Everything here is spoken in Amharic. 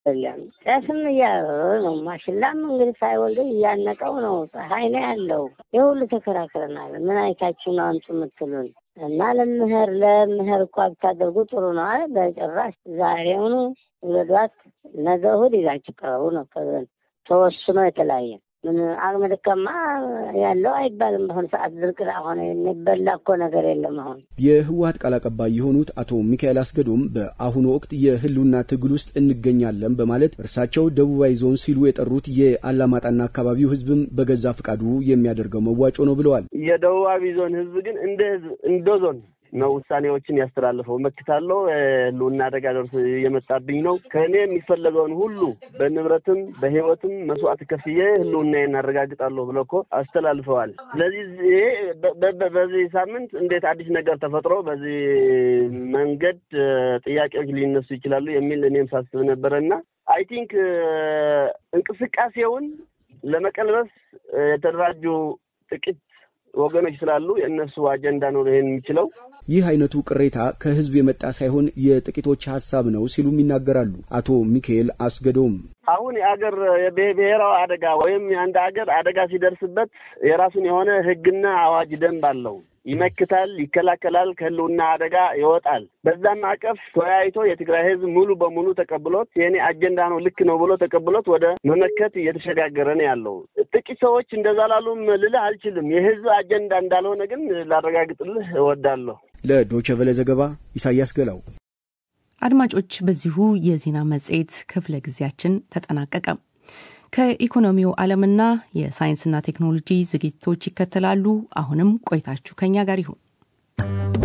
የለም ጤፍም እያበበ ነው። ማሽላም እንግዲህ ሳይወልድ እያነቀው ነው። ፀሐይ ነው ያለው። የሁሉ ተከራክረናል። ምን አይታችሁ ነው አንቱ የምትሉን? እና ለምህር ለምህር እኳ ብታደርጉ ጥሩ ነው አለ። በጭራሽ ዛሬውኑ ውለዷት፣ ነገ እሑድ ይዛችሁ ቀረቡ ነው ተወስኖ የተለያየ ምን አቅመ ደካማ ያለው አይባልም። በአሁኑ ሰዓት ድርቅ ሆነ የሚበላ እኮ ነገር የለም። አሁን የህወሀት ቃል አቀባይ የሆኑት አቶ ሚካኤል አስገዶም በአሁኑ ወቅት የህልውና ትግል ውስጥ እንገኛለን በማለት እርሳቸው ደቡባዊ ዞን ሲሉ የጠሩት የአላማጣና አካባቢው ህዝብም በገዛ ፍቃዱ የሚያደርገው መዋጮ ነው ብለዋል። የደቡባዊ ዞን ህዝብ ግን እንደ ህዝብ እንደ ዞን ነው ውሳኔዎችን ያስተላልፈው። መክታለሁ፣ ህልውና አደጋ ደርሶ እየመጣብኝ ነው፣ ከእኔ የሚፈለገውን ሁሉ በንብረትም በህይወትም መስዋዕት ከፍዬ ህልውናዬን አረጋግጣለሁ ብለው እኮ አስተላልፈዋል። ስለዚህ ይሄ በዚህ ሳምንት እንዴት አዲስ ነገር ተፈጥሮ በዚህ መንገድ ጥያቄዎች ሊነሱ ይችላሉ የሚል እኔም ሳስብ ነበረ እና አይ ቲንክ እንቅስቃሴውን ለመቀልበስ የተደራጁ ጥቂት ወገኖች ስላሉ የእነሱ አጀንዳ ነው ይሄን የሚችለው። ይህ አይነቱ ቅሬታ ከህዝብ የመጣ ሳይሆን የጥቂቶች ሀሳብ ነው ሲሉም ይናገራሉ አቶ ሚካኤል አስገዶም። አሁን የአገር ብሔራዊ አደጋ ወይም የአንድ አገር አደጋ ሲደርስበት የራሱን የሆነ ህግና አዋጅ ደንብ አለው። ይመክታል፣ ይከላከላል፣ ከህልውና አደጋ ይወጣል። በዛም ማዕቀፍ ተወያይቶ የትግራይ ህዝብ ሙሉ በሙሉ ተቀብሎት የኔ አጀንዳ ነው ልክ ነው ብሎ ተቀብሎት ወደ መመከት እየተሸጋገረ ነው ያለው። ጥቂት ሰዎች እንደዛ ላሉም ልልህ አልችልም። የህዝብ አጀንዳ እንዳልሆነ ግን ላረጋግጥልህ እወዳለሁ። ለዶቸ ቨለ ዘገባ ኢሳያስ ገላው። አድማጮች፣ በዚሁ የዜና መጽሔት ክፍለ ጊዜያችን ተጠናቀቀ። ከኢኮኖሚው ዓለምና የሳይንስና ቴክኖሎጂ ዝግጅቶች ይከተላሉ። አሁንም ቆይታችሁ ከኛ ጋር ይሁን።